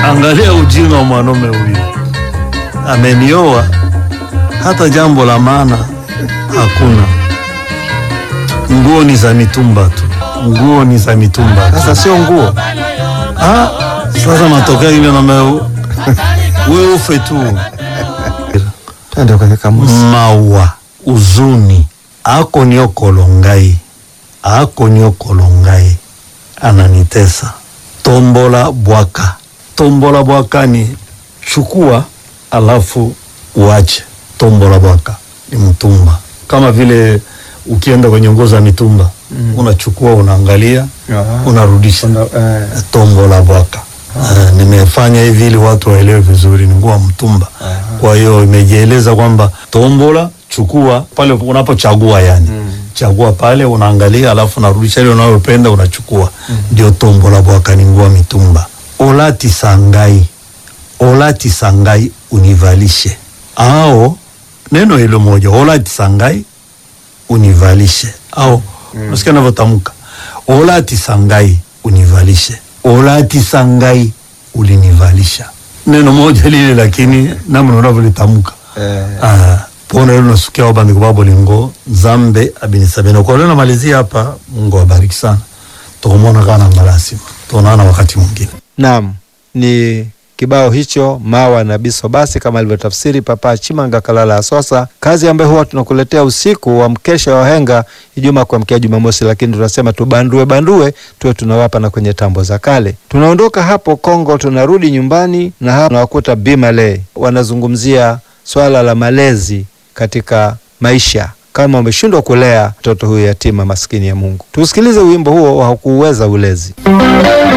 Angalia ujinga wa mwanaume huyu, amenioa hata jambo la maana hakuna. Nguo ni za mitumba tu, nguo ni za mitumba tu. Sasa sio nguo. Ah, sasa matokeo ile na wewe ufe tu. Twende kwenye kamusi. mawa uzuni ako nio kolongai ako nio kolongai ananitesa tombola bwaka tombola bwaka ni chukua alafu uache tombola bwaka ni mtumba kama vile ukienda kwenye nguo za mitumba mm. unachukua unaangalia Aha. unarudisha Una- eh. tombo la bwaka. Uh, nimefanya hivi ili watu waelewe vizuri, ni nguo ya mtumba. Kwa hiyo imejieleza kwamba tombola, chukua pale unapochagua, yani chagua pale, unaangalia, alafu unarudisha ile unayopenda unachukua. Ndio tombo la bwaka, ni nguo ya mitumba. Olati sangai, olati sangai, univalishe. Ao neno hilo moja, olati sangai, univalishe. Au unasikia navyotamka, olati sangai, univalishe olati sangai ulinivalisha neno moja lile lakini namna unavyolitamka Eh. Ah, pona lelo nasukia wabandiko babo lingo nzambe abinisabena kwa leo namalizia hapa mungu awabariki sana tukumona kana malasima tuonana wakati mwingine Naam, ni kibao hicho mawa na biso basi, kama alivyotafsiri Papa Chimanga Kalala Asosa, kazi ambayo huwa tunakuletea usiku wa mkesha wa henga Ijumaa kuamkia Jumamosi, lakini tunasema tubandue bandue, tuwe tunawapa na kwenye tambo za kale. Tunaondoka hapo Kongo, tunarudi nyumbani na hapa tunawakuta Bimale wanazungumzia swala la malezi katika maisha kama umeshindwa kulea mtoto huyu yatima maskini ya Mungu. Tusikilize wimbo huo wa kuuweza ulezi.